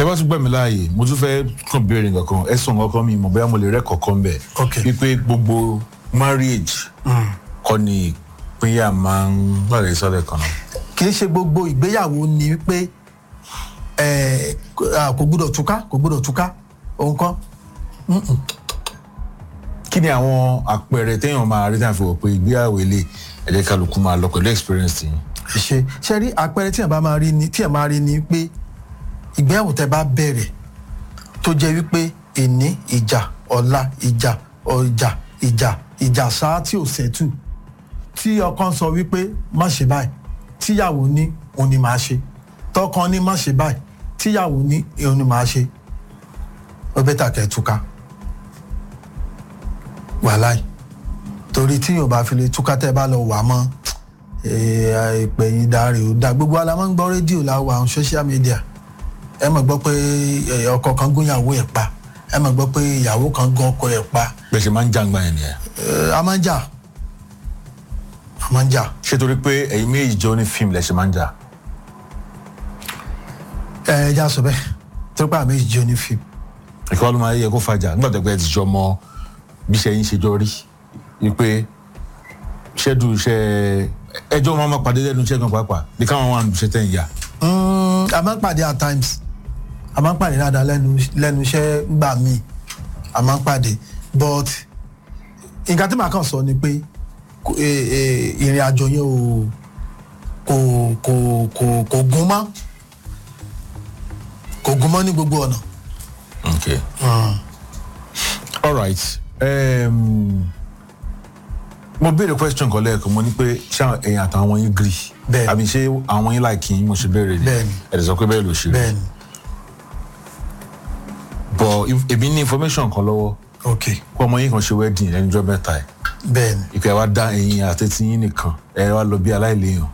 tẹ bá tún gbà mí láàyè mo tún fẹ́ kàn béèrè nǹkan ẹ sọ nǹkan kan mi mọ̀ bóyá mo lè rẹ́ kọ̀ọ̀kan bẹ̀ Ok. wípé gbogbo marriage kọ́ ni ìpínyà máa ń gbàgbé sọ́lẹ̀ kan náà. kì í ṣe gbogbo ìgbéyàwó ni wípé ẹ, kò kò gbúdọ̀ túká kò gbúdọ̀ túká òun kọ́ kí ni àwọn àpẹẹrẹ téèyàn máa rí táwọn fi wọ̀ pé ìgbéyàwó ilé ẹ̀jẹ̀ kálukú máa lọ pẹ̀lú experience tì yín. ṣe ṣe rí àpẹẹrẹ tí ẹ bá máa rí ni tí ẹ máa rí ni pé ìgbéyàwó tẹ bá bẹ̀rẹ̀ tó jẹ́ wípé èní ìjà ọ̀la ìjà ọjà ìjà ìjà sáà tí ò sẹ́tù tí ọkàn sọ wípé má ṣe báyìí tíyàwó ní òun ni màá ṣe tọkàn ní má ṣe báyìí tíyàwó ní òun ni màá ṣe ó bẹ́tà kẹ́ ẹ túká wàláì torí tí yóò bá fi lè túká tẹ́ ẹ bá lọ wà mọ́ ìpè yín dáre ò dá gbogbo ala máa ń gbọ́ rédíò láwọ àwọn social media ẹ mọ̀ gbọ́ pé eh, ọkọ kan gún ìyàwó ẹ̀ pa ẹ mọ̀ gbọ́ pé ìyàwó kan gún ọkọ ẹ̀ pa bẹ́ẹ̀ ṣe máa ń jàǹgbà yẹn nìyẹn. Eh, a máa ń jà a máa ń jà ṣé torí pé ẹ̀yin méjì jọ ní fíìmù lẹ̀ ṣe máa ń jà. ẹ ẹ já sọ bẹ́ẹ̀ tó pé àmì ìjọ ní fíìmù ìkọ́ ló máa yẹ kó fàjà nígbà tó pé ẹ ti jọ mọ bí iṣẹ́ yín ṣe jọ rí wípé ṣẹ́dù iṣẹ́ ẹjọ́ máa ma pàdé lẹ́nu iṣẹ́ kan pàápàá bí káwọn wà nù iṣẹ́ tẹ̀ ń yà. Mm, a máa ń pàdé at times a máa ń pàdé dáadáa lẹ́nu lẹ́nu iṣẹ́ gbà míì a máa ń pàdé but nǹkan tí màá kàn sọ ni pé kò- eh, eh, ìrìn àjò yẹn ò kò kò kò kò gún mọ́ kò gún mọ́ ní gbogbo ọ̀nà. okay all right um, mo béèrè question kan lẹ́ẹ̀kan mo ní pé ṣé ẹ̀yin àtàwọn yín gree Bẹ́ẹ̀ni. àbí ṣé àwọn yín láì kí yín mo ṣe béèrè ni Bẹ́ẹ̀ni. ẹ̀ dẹ̀ sọ pé bẹ́ẹ̀ ló ṣe rí bẹ́ẹ̀ni but if- èmi ní information kan lọ́wọ́ ok pé ọmọ yín kan ṣe wedding lẹ́nu ọjọ́ mẹ́ta ẹ̀ bẹ́ẹ̀ni ìpè wa dá ẹ̀yin àtẹ̀tí yín nìkan ẹ̀ wá lọ bí aláìléèyàn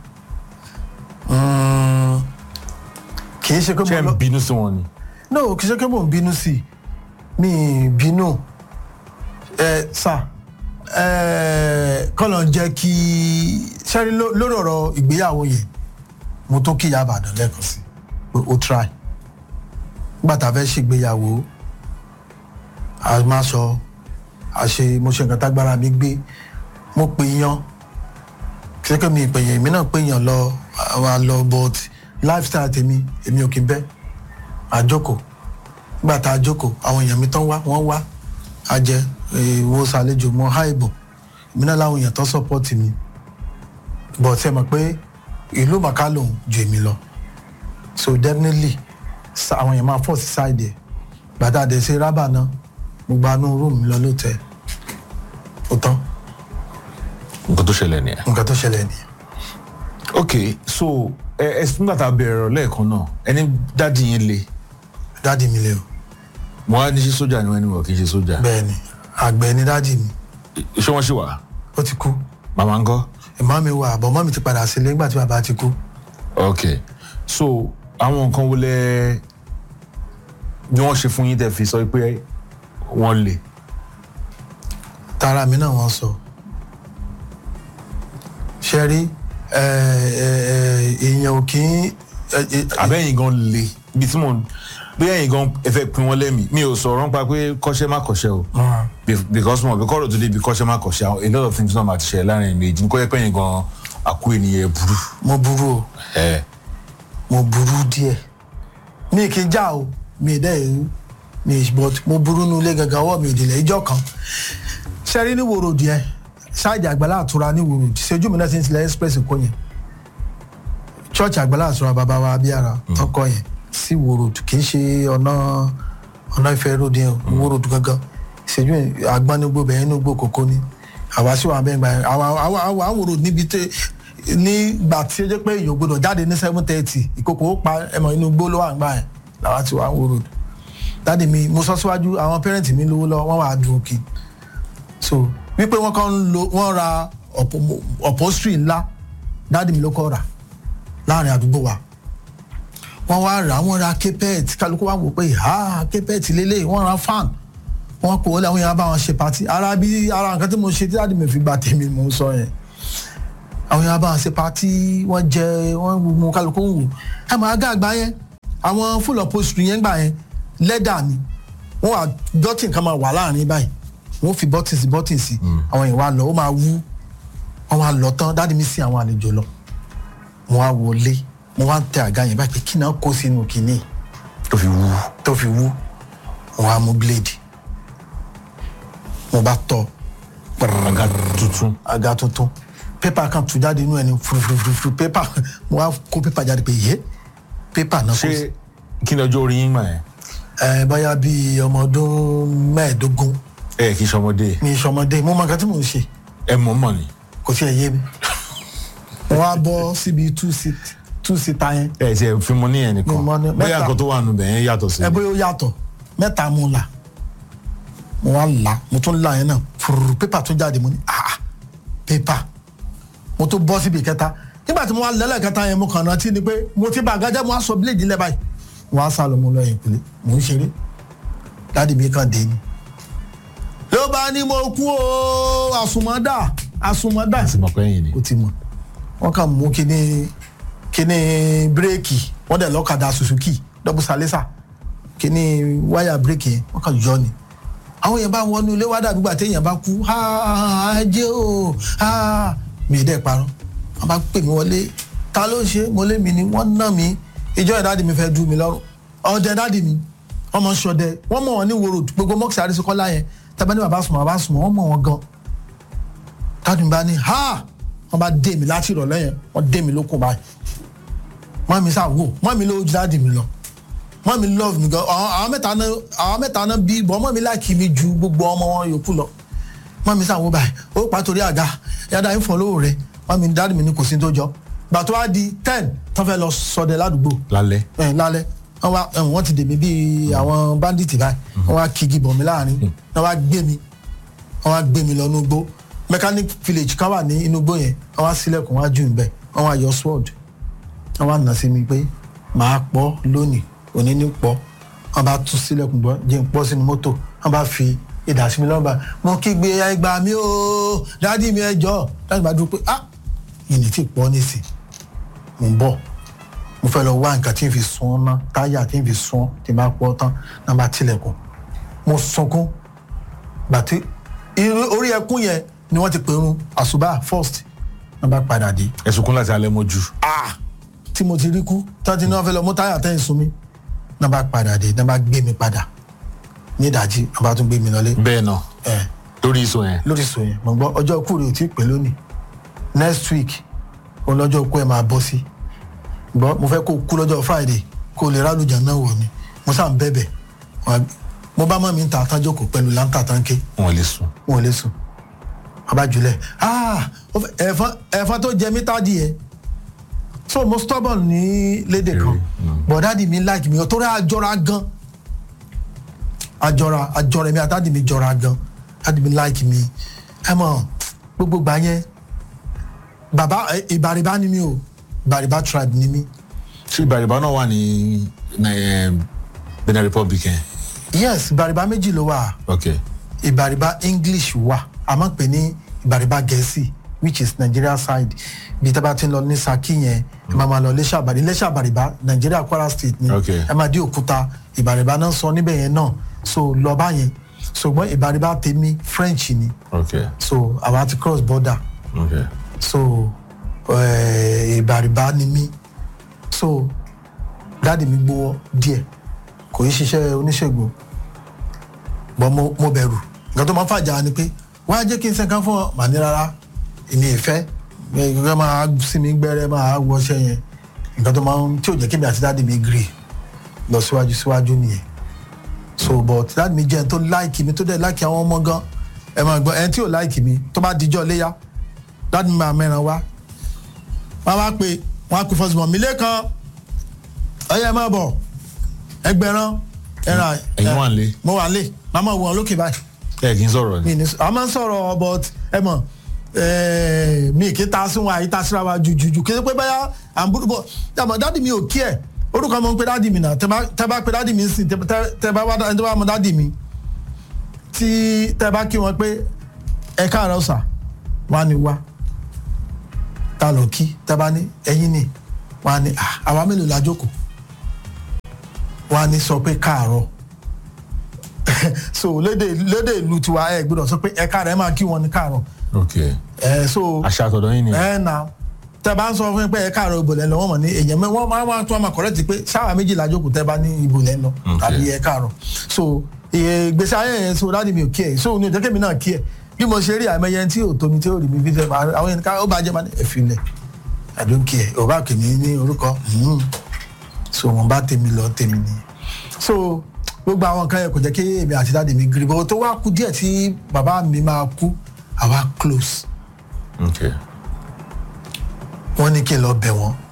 Mm, kì í ṣe pé ṣé ẹ̀ mo ń lọ bínú sí wọn ni. no kì í ṣe pé mò ń bínú sí i mi ì bínú ẹ sà ẹ kọ́lọ̀ ń jẹ́ kí sẹ́rí ló- lórí ọ̀rọ̀ ìgbéyàwó yẹn mo tó kí ìyá àbàdàn lẹ́ẹ̀kan sí pé ó try nígbà tá a fẹ́ ṣègbéyàwó a máa sọ a ṣe mo ṣe nǹkan tágbára mi gbé mo pè yan kí ṣe pé mi ì pè yàn èmi náà pè yàn lọ àwọn àlọ but lifestyle tèmi èmi ò kí n bẹ́ẹ̀ àjókòó nígbà tá a jókòó àwọn èèyàn mi tán wá wọ́n wá a jẹ ìwo ṣàlejò mọ háìbò èmi náà láwọn èèyàn tán sọ́pọ́ọ̀tì mi but ṣe mọ̀ pé ìlú màkà lòun ju èmi lọ so definitely sa- àwọn èèyàn máa fọ́ sí side ẹ̀ gbàtà dé ṣe rábà náà mo gba inú rúùmù lọ lóòótọ́ ó tán nǹkan tó ṣẹlẹ̀ nìyẹn. nǹkan tó ṣẹlẹ̀ nìyẹn ok so ẹ ẹ nígbà tá a bẹ̀rẹ̀ ọ̀rọ̀ lẹ́ẹ̀kan náà ẹni dáàdi yín le dáàdì mi lè o mo wá ní ṣe sójà ni wọ́n ní wọ́n kì í ṣe sójà bẹ́ẹ̀ ni àgbẹ̀ ni dáàdì mi ṣé wọ́n ṣì wà ó ti kú màmá ń kọ́ ìmọ̀ mi wà àbọ̀ mọ́ mi ti padà sílé nígbà tí bàbá ti kú. ok so àwọn nǹkan wo lẹ ni wọ́n ṣe fún yín tẹ́ fi sọ pé wọ́n le tara mi náà wọ́n sọ ṣe rí ẹ, ẹ, ẹ, èèyàn ò kí ń ẹ, ẹ, àbẹ́yìn gan le ibi tí mo bí ẹ̀yin gan ẹ fẹ́ pin wọ́n lẹ́mìí mi ò sọ̀rọ̀ nípa pé kọ́ṣẹ́ má kọ́ṣẹ́ o Ah, Be- because mo bí kọ́rọ̀ tó débi kọ́ṣẹ́ má kọ́ṣẹ́ àwọn- a lot of things náà máa ti ṣẹlẹ̀ láàrin méjì ní kó yẹ pé ẹ̀yin gan àkú ènìyàn burú mo burú o ẹ̀ mo burú díẹ̀ mi kì í já o mi dẹ́ ewu mi but mo burú nu ilé gangan ọwọ́ mi ò délẹ̀ ìjọ kan ṣe rí ní wòròdì ẹ ṣáàjì àgbàlá àtura ní wòròdì ṣojú mi náà ti ń tilẹ̀ express kó yẹn church àgbàlá àtura bàbá wa abíyára tọkọ yẹn sí wòròdì kì í ṣe ọ̀nà ọ̀nà ìfẹ́ ròdì yẹn o wòròdì gangan ṣèjú àgbánigbó bẹ̀yẹn ní gbó kòkó ni àwa sí wàá bẹ́ẹ̀ gbà yẹn àwa àwa àwa àwòrò níbi tẹ nígbà tí ó jẹ́ pé èèyàn gbọdọ̀ jáde ní seven thirty ìkòkò ó pa ẹmọ inú gbó ló wà ń gbà yẹn làwa ti wà ń wòrò dáàdi mi mo sọ síwájú àwọn pẹ́rẹ́ǹtì mi lówó lọ wọ́n wà á dùn òkè so wípé wọ́n kàn ń lo wọ́n ra upho- upholstery ńlá dáàdi mi ló kọ́ rà láàrin àdúgbò wa wọ́n wá rà wọ́n ra carpet kálukú wá wò pé ha carpet lélẹ̀ wọ́n ra fan wọ́n kò wọlé àwọn èèyàn bá wọn ṣe party ara bí ara nǹkan tí mo ṣe tí dáàdi mi fi gba tèmi mo ń sọ yẹn àwọn èèyàn bá wọn ṣe party wọ́n jẹ wọ́n mú kálukú ń wò ẹ mọ̀ agá àgbá yẹn àwọn full upholstery yẹn gbà yẹn lẹ́dà ni wọ́n wà bọ́tìn kan máa wà láàrin báyìí wọ́n fi bọ́tìn sí bọ́tìn sí àwọn yẹn wà lọ ó máa wú wọ́n wá lọ tán dáàdi mi sin àwọn àlejò lọ mo wá wọlé mo wá ń tẹ àga yẹn báyìí pé kí náà kó sínú kínní tó fi wú tó fi wú mo wá mú bíléèdì mo bá tọ àga tuntun àga tuntun pépà kan tú jáde inú ẹni furufurufuru pépà mo wá kó pépà jáde pé yé pépà náà kó sí ṣé kí ni ọjọ́ orí yín mà ẹ́ ẹ báyà bíi ọmọ ọdún mẹ́ẹ̀ẹ́dógún ẹ kì í ṣọmọdé mi sọmọdé mo mọ nǹkan tí mò ń ṣe ẹ mọ̀ mọ̀ ni kò tí ẹ yé mi mo wá bọ́ síbi two seat two seater yẹn ẹ ti ẹ fi mọ níyẹn nìkan Mi mọ ní- bóyá mẹ́ta. nǹkan tó wà nù bẹ̀ yẹn yàtọ̀ sí ẹ bóyá ó yàtọ̀ mẹ́ta mo là mo wá là mo tún là yẹn náà fúrúrú pépà tó jáde mo ní ah pépà mo tún bọ́ síbi kẹta nígbà tí mo wá lẹ́lẹ̀ kẹta yẹn mo kàn rántí ni pé mo ti bá àgájá mo wá sọ bíléèdì lẹ́ báyìí mo wá sá lọ mo lọ yẹn kúlẹ̀ mo ń ṣeré dáàdi mi kàn dé ni ló bá ní mo kú o àsùnmọ́dà àsùnmọ́dà àti mọ̀ pé ẹ̀yìn ni ó ti mọ̀ wọ́n kàn mú kíní kíní bírèkì wọ́n dẹ̀ lọ́kadà suzuki dọ́bù salisa kíní wáyà bírèkì yẹn wọ́n kàn yọ ni àwọn yẹn bá wọnú ilé wá dàbí gbà téèyàn bá kú ha ajé o ha mi ì dẹ́ parọ́ wọ́n bá pè mí wọlé ta ló ṣe mo lé mi ni wọ́n ná mi ìjọ ìdádì mi fẹ́ dú mi lọ́rùn ọdẹ dádì mi ọmọ sọdẹ wọ́n mọ̀ wọ́n ní wòrò gbogbo mọ́kìsì àrísíkọ́lá yẹn tẹ́bẹ́ ní bàbá sùnmọ́ bàbá sùnmọ́ wọ́n mọ̀ wọ́n gan tádùn bá ní ha wọ́n bá dé mi láti ìrọ̀lẹ́ yẹn wọ́n dé mi lókun báyìí mọ́ mi sá wò mọ́ mi ló dáàdì mi lọ mọ́ mi love mi gan àwọn àwọn mẹ́ta náà àwọn mẹ́ta náà bí bọ́ mọ́ mi láìkí mi ju gbogbo ọmọ wọn yòókù lọ mọ́ mi sá wò báyìí ó pa torí àga yàrá yín fọ́ lówó rẹ mọ́ mi dáàdì mi ní kò sí tó jọ gbà tó wá di ten tó fẹ́ lọ sọdẹ ládùúgbò lálẹ́ ẹ lálẹ́ wọ́n wá ẹ, wọ́n ti dèmí bíi àwọn bandits báyìí wọ́n wá kigi bọ̀ mí láàrin wọ́n wá gbé mi wọ́n wá gbé mi lọ inúgbó mechanic village kan wà ní inúgbó yẹn wọ́n wá sílẹ̀kùn wá jù níbẹ̀ wọ́n wá yọ sword wọ́n wá nà sí mi pé màá pọ̀ lónìí òní ní pọ̀ wọ́n bá tú sílẹ̀kùn bọ́ jẹ́ n pọ̀ sínú mọ́tò wọ́n bá fi ìdá sí mi lọ́ba mo kígbe ẹgbàá mi o dádì mi ẹ jọ̀ọ́ dádì bá dúró pé ah ìní tí pọ̀ nísìn mo ń bọ̀ mo fẹ́ lọ wá nǹkan tí n fi sun ọ́ ná táyà tí n fi sun ọ́ tí n bá pọ́ tán náà bá tilẹ̀kùn mo sunkún gbàtí irú orí ẹkún yẹn ni wọ́n ti pèrún àṣùbà first náà bá padà dé ẹ sunkún láti alẹ́ mọ́jú ah tí mo ti rí kú tọ́jú ní wọ́n fẹ́ lọ mú táyà tẹ́yìn sun mi náà bá padà dé náà bá gbé mi padà ní ìdájí náà bá tún gbé mi lọlé bẹ́ẹ̀ náà ẹ̀ lórí ìsọ yẹn lórí sọ yẹn mo gbọ́ ọjọ́ ikú rẹ̀ ò tí ì pé lónìí next week òun lọ́jọ́ ikú ẹ̀ máa bọ́ sí gbọ́ mo fẹ́ kó kú lọ́jọ́ friday kó o lè rálùjà náà wọ̀ ni mo sá ń bẹ̀bẹ̀ Wọ́n á- mo bá mọ́ mi ń ta àtàjọkọ̀ pẹ̀lú láńtà táǹkì wọn lè sùn wọn ò lè sùn abájúlẹ̀ ah ó fẹ́- ẹ̀fọn ẹ̀fọn tó jẹ mí tádì ẹ̀ so mo stubborn ní lédè kan bọ̀dádì mi like mi ọ̀tọ́rẹ́ àjọra gan àjọra àjọra mi àtàdì mi jọra gan àdì mi like mi ẹ mọ̀ gbogbo gbà yẹn bàbá ẹ, ìbàrìbá ni mi o ìbàrìbá tribe ni mi ṣé ìbàrìbá náà wà ní ní, eh, Benin Republic yẹn yes ìbàrìbá méjì ló wà. ok ìbàrìbà english wà a máa ń pè ní ìbàrìbà gẹ̀ẹ́sì which is nigeria side bí tábà ti ń lọ ní saki yẹn ẹ máa máa lọ iléṣà àbàrí iléṣà àbàrìbà nigeria kwara state ni Okay. ẹ máa dé òkúta ìbàrìbà náà sọ níbẹ̀ yẹn náà so lọ bá yẹn ṣùgbọ́n ìbàrìbà tèmi french ni ok so àwa ti cross border ok so eh, ìbàrìbà ni mí so dáàdì mi gbowó díẹ̀ kò í ṣiṣẹ́ oníṣègùn bọ́n mo mo bẹ̀rù nǹkan tó máa ń fàjà ni pé wọ́n á jẹ́ kí n sẹ́kàn fún ọ mà ní rárá èmi ìfẹ́ gbẹ́gbẹ́ máa sí mi gbẹ́rẹ́ máa wọṣẹ́ yẹn nǹkan tó máa ń tí ò jẹ́ kí mi àti dáàdì mi gírì lọ síwájú síwájú nìyẹn so but dáàdì mi jẹ́ ẹni tó láìkì mi tó dẹ̀ láìkì àwọn ọmọ gan ẹ máa gbọ́ ẹni tí ò láìkì mi tó bá dijọ́ léyà dáàdì mi máa mẹ́ran wá wọ́n á wá pé wọ́n á pè fọ́sùmọ̀ mi lẹ́kan ọyẹ máa bọ̀ ẹgbẹ̀rán ẹ̀ràn ẹ̀yin wà nílé mo wà lé màmá wọ̀ lókè báyìí ẹ kì í sọ̀rọ̀ ni mi ní a máa ń sọ̀rọ̀ but ẹ mọ̀ eh, mi kì í ta sí wọn àyíká síra wa jùjùjù kí ẹ pé báyà à ń búrú bọ̀ yàmọ̀ dáàdì mi ò kí ẹ̀ orúkọ mọ̀ ń pe dáàdì mi náà tẹ bá- tẹ bá pe dáàdì mi sìn tẹ tẹ bá wá dá- tẹ bá mọ dáàdì mi tí tẹ bá kí wọn pé ẹ káàárọ̀ sà wá ní wá ta ló kí tẹ bá ní ẹyin ni wá ní "Ah, àwa mélòó la jókòó wọ́n á ní sọ pé káàárọ̀ so lédè lédè ìlú tiwa ẹ gbọ́dọ̀ sọ pé ẹ káàárọ̀ ẹ máa kí wọn ní káàárọ̀ ok ẹ so àṣà àtọ̀dọ̀ yín ni ẹ na tẹ bá ń sọ fún mi pé ẹ káàárọ̀ ìbò lẹ́nu wọ́n mọ̀ ní èèyàn mẹ́ wọ́n máa wọ́n tún máa correct pé sáwà méjìlá jókòó tẹ́ bá ní ìbò lẹ́nu Okay. tàbí ẹ káàárọ̀ so iye gbèsè ayé yẹn so dáàdi mi ò kí ẹ so ní òjò kémi náà kí ẹ bí mo ṣe rí àmẹyẹ tí ò tómi tí ò rí mi bí fẹ́ máa àwọn yẹn ká ó bá jẹ́ máa ní ẹ̀fílẹ̀ I don't care ò bá kìíní ní orúkọ mhm. so wọn bá tèmi lọ tèmi ni so gbogbo àwọn nǹkan yẹn kò jẹ́ kí èmi àti dáàdi mi gírí bọ́ tó wá kú díẹ̀ tí bàbá mi máa kú àwa close ok wọ́n ní kí n lọ bẹ̀ wọ́n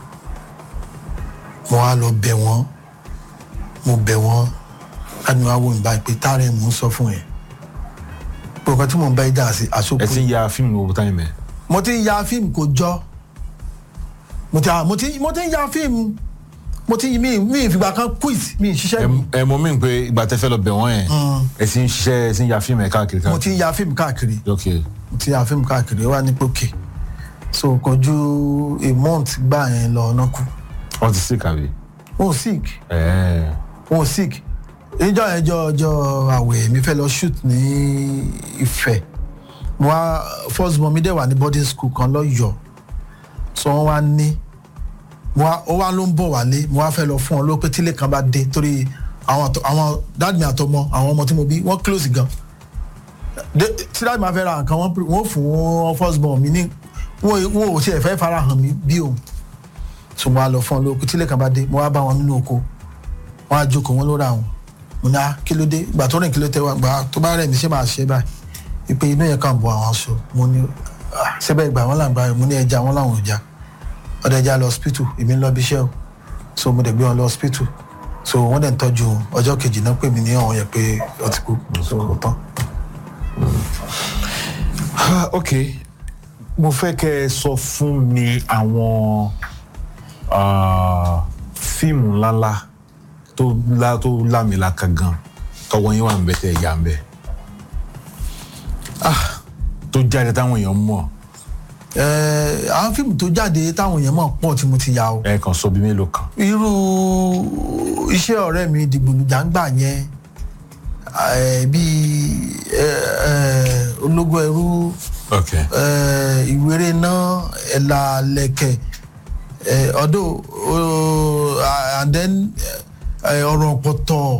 mo wá lọ bẹ̀ wọ́n mo bẹ̀ wọ́n láti wá wò mí báyìí pé táàrẹ̀ mò ń sọ fún ẹ̀ gbogbo tí mò ń bá yí dà sí ẹ àsopọ̀ ti ń ya fíìmù owó táyì mẹ́ mo ti ń ya fíìmù kò jọ mo ti mo ti mo ti ń ya fíìmù mo ti mi mi ìfìgbà kan quit mi ì ṣiṣẹ́ mi ẹ mọ mí pé ìgbà tẹ́ fẹ́ lọ bẹ̀ wọ́n yẹn ẹ ti ń ṣiṣẹ́ ẹ ti ń ya fíìmù ẹ̀ káàkiri mo ti káàkiri ń ya fíìmù káàkiri ok mo ti ń ya fíìmù káàkiri ó wà ní pókè so kò ju a month gbà yẹn lọ ọ̀nà kú wọ́n ti sick àbí ó sick ẹ̀ẹ́ wọn sick ìjọ ẹjọ ọjọ àwẹ̀ mi fẹ́ lọ shoot ní Ifẹ̀ mo wá first born mi dẹ̀ wà ní boarding school kan lọ́yọ̀ọ́ so wọ́n wá ní mo wá ó wá ló ń bọ̀ wálé mo wá fẹ́ lọ fún ọ ló pé tílé kan bá dé torí àwọn àtọ- àwọn dad mi àtọmọ àwọn ọmọ tí mo bí wọ́n close gan De- tí dad mi máa fẹ́ ra nǹkan wọ́n pre- wọ́n fún wọn first born mi ní wọn wọn ò tiẹ̀ fẹ́ fara hàn mí bí òun so mo wá lọ fún ọ ló pé tílé kan bá dé mo wá bá wọn nínú oko wọn á jókòó wọn ló ra wọn mo ní ah kí ló dé ìgbà tó rìn kí ló tẹ wá gbà tó bá rẹ̀ mí ṣé máa ṣe báyìí ìpè inú yẹn kàn bọ àwọn aṣọ mo ní ah ṣẹbẹ ìgbà wọn làǹgbà rẹ mo ní ẹja wọn làwọn ò já ọdẹ ẹja lọ hospital èmi ń lọ bí iṣẹ́ o so mo dẹ̀ gbé wọn lọ hospital so wọ́n dẹ̀ ń tọ́jú wọn ọjọ́ kejì náà pè mí ní ọ̀hún yẹn pé ó ti kú so kò tán. Ah, ok mo fẹ́ kẹ́ ẹ sọ fún mi àwọn ah, fíìmù ńláńlá tó lá tó lámìlaka gan tọwọ́ yín wà ń bẹ tẹ́ ẹ yà ń bẹ Ah, tó jáde táwọn èèyàn mọ̀ Ẹ, àwọn fíìmù tó jáde táwọn èèyàn mọ̀ pọ̀ tí mo ti yà o ẹ kàn sọ bí mélòó kan irú iṣẹ́ ọ̀rẹ́ mi dìgbòlùjà ń gbà yẹn ẹ, bíi ẹ, ẹ, ológun ẹrú ok eh, ìwéré náà ẹ̀là lẹ̀kẹ̀ eh, ọdún uh, and then eh, ọ̀rọ̀ pọ̀tọ̀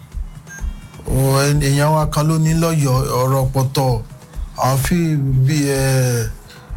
oh, ẹn- èèyàn wa kan ló ní lọ́yọ̀ọ́ ọ̀rọ̀ pọ̀tọ̀ àwọn fi bí ẹ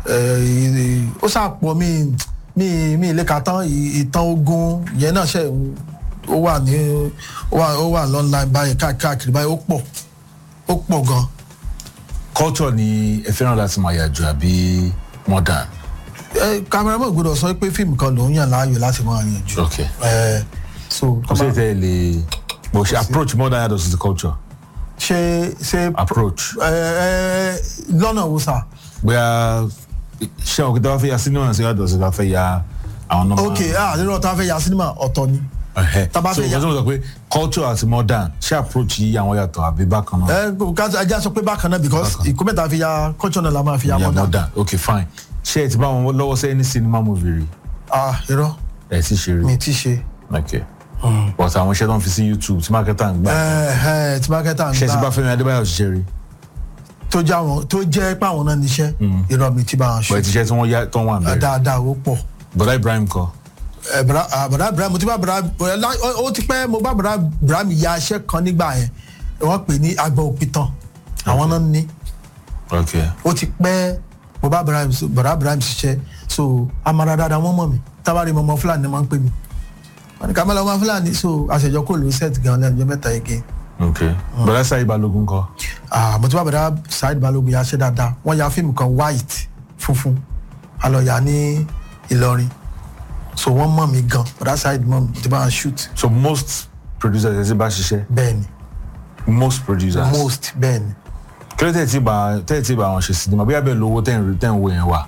ẹ ó ṣàpọ̀ mi mi mi ilé ka tán ì- ìtàn ogun yẹn náà ṣe ó wà ní ó wà ó wà lọ́nà báyìí káàkiri báyìí ó pọ̀ ó pọ̀ gan-an. culture ni ẹ fẹ́ràn láti máa yà jù àbí modern ẹ cameraman gbọ́dọ̀ sọ pé fíìmù kan lòún yàn láàyò láti máa yàn jù ok ẹ so kò sí ìtẹ́ ẹ lè bó ṣe approach modern yàtọ̀ sí ti culture ṣe ṣe approach ẹ ẹ lọ́nà wo sà bóyá ṣé àwọn kìtà wá fẹ́ ya sinimá sí yàtọ̀ sí wá fẹ́ ya àwọn nọ́mbà. ok ah nínú ọ̀tá fẹ́ ya sinimá ọ̀tọ̀ ni Ẹ̀hẹ́. tá bá so fẹ́ ya- nǹkan tí mo sọ pé culture àti modern ṣé approach yìí àwọn yàtọ̀ àbí bákan náà. ẹ kò ká ajá sọ pé bákan náà because Bákan. ìkó mẹ́ta fi ya culture náà la máa fi ya ya mọ́dà modern ok fine ṣé ẹ ti bá wọn lọ́wọ́ sẹ́yìn ní cinema movie rí ah irọ́ ẹ ti ṣe rí mi ti ṣe ok but àwọn iṣẹ́ tó ń fi sí youtube tí marketer ń gbà ẹ ẹ tí mákẹ́tà ń ṣé ẹ ti bá gbà Fẹ́mi Adébáyọ̀ ṣiṣẹ́ rí tó jẹ́ àwọn tó jẹ́ pé àwọn náà níṣẹ́ irọ́ mi ti bá wọn bọ̀ ẹ ṣe ti ṣe tí wọ́n yá tó wà ẹ bẹ̀rẹ̀ dáadáa ó pọ̀ bọ̀dá Ibrahim kọ́ ẹ bra ah, bra Ibrahim mo ti bá bra bra lá- ó ó ti pẹ́ mo bá bra Ibrahim ya iṣẹ́ kan nígbà yẹn wọ́n pè ní agbọ̀ òpìtàn àwọn náà ní ok ó ti pẹ́ mo bá Ibrahim so- bra Ibrahim ṣiṣẹ́ so amara dáadáa wọ́n mọ̀ mí tábàárí mọ́mọ́ Fúlàní ni wọ́n ń pè mí wọ́n ní kàmẹ́lá ọmọ Fúlàní so àṣẹjọ kò ló set gan lẹ́nu ọjọ́ mẹ́ta yìí gé ok bọ̀dá Sáyé Balógun kọ́ ah mo ti bá bra Saheed Balogun ya ṣe dáadáa wọ́n ya fíìmù kan white funfun alọ́ya ní Ìlọrin so wọ́n mọ̀ mí gan bra Saheed mọ̀ mi mo ti bá wọn shoot so most producers ẹ ti bá ṣiṣẹ́ bẹ́ẹ̀ ni most producers most bẹ́ẹ̀ ni. kí ló tẹ̀ tí bá tẹ̀ tí bá wọn ṣe sinimá bí abẹ́ lówó tẹ̀ ń rí tẹ̀ ń wo yẹn wà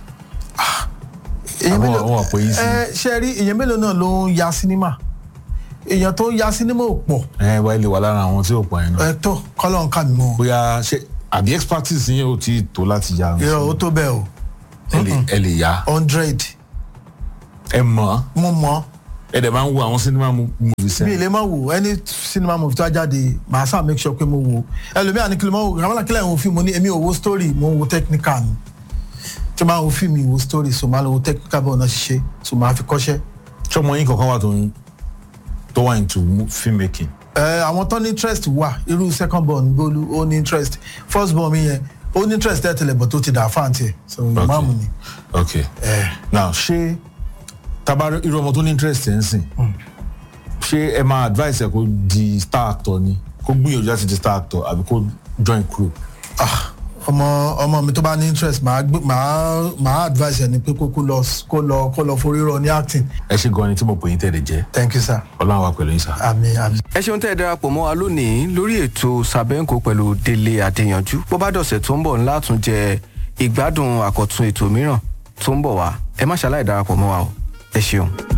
èèyàn Àwọn- mélòó àwọn àpò yìí sí. ẹ ṣe rí èèyàn mélòó náà ló ń ya sinimá èèyàn tó ń ya sinimá ò pọ̀ ẹ wá ilé wà lára àwọn tí ò pọ̀ yẹn náà ẹ tó kọ́lọ́ ń kà mí mọ́ o bóyá ṣe àbí expertise yẹn ò tí ì tó láti ya irọ́ ó tó bẹ́ẹ̀ o ẹ lè ẹ lè ya hundred ẹ mọ̀ mo mọ̀ ẹ ẹ dẹ̀ máa ń wo àwọn cinema mo- movies mi ẹ̀. ì lè máa wò any cinema movie tó a jáde màá sá make sure pé mo wò ẹlòmíà ní kí ló máa wò kàmá kílẹ̀ ń wo fíìmù ní èmi ò wo story mo ń wo technical ni tí máa wo fíìmù ìwo story so máa lọ wo technical bọ́ọ̀ náà ṣiṣẹ́ so máa fi kọ́ṣẹ́. ṣọmọ yín kankan wà tó ń tó wà into mo- film making. ẹ àwọn tó ní interest wà irú second born gbolu ó ní interest first born mi yẹn ó ní interest tẹ́tẹ̀lẹ̀ bọ̀ tó ti dà fáǹtì ẹ̀ so ìmáàmù ni. ok now ṣé tabarí irú ọmọ tó ní interest ẹ̀ ń sìn ṣé ẹ máa advice ẹ kó di star actor ni kó gbìyànjú láti di star actor àbí kó join crew. ah ọmọ ọmọ mi tó bá ní interest màá gbé màá màá advice ẹ ni pé kó kó lọ kó lọ kó lọ forí rọ ní acting ẹ ṣe gan ni tí mo pè yín tẹ̀lé jẹ́ thank you sir ọlọ́run wa pẹ̀lú yín sá. àmì àmì. ẹ ṣeun tẹ́ ẹ darapọ̀ mọ́ wa lónìí lórí ètò sàbẹ́ǹkò pẹ̀lú délé adéyanjú bó bá dọ̀sẹ̀ tó ń bọ̀ ńlá tún jẹ ìgbádùn àkọ́tún ètò mìíràn tó ń bọ̀ wá ẹ má ṣaláì darapọ̀ mọ́ wa o ẹ ṣeun.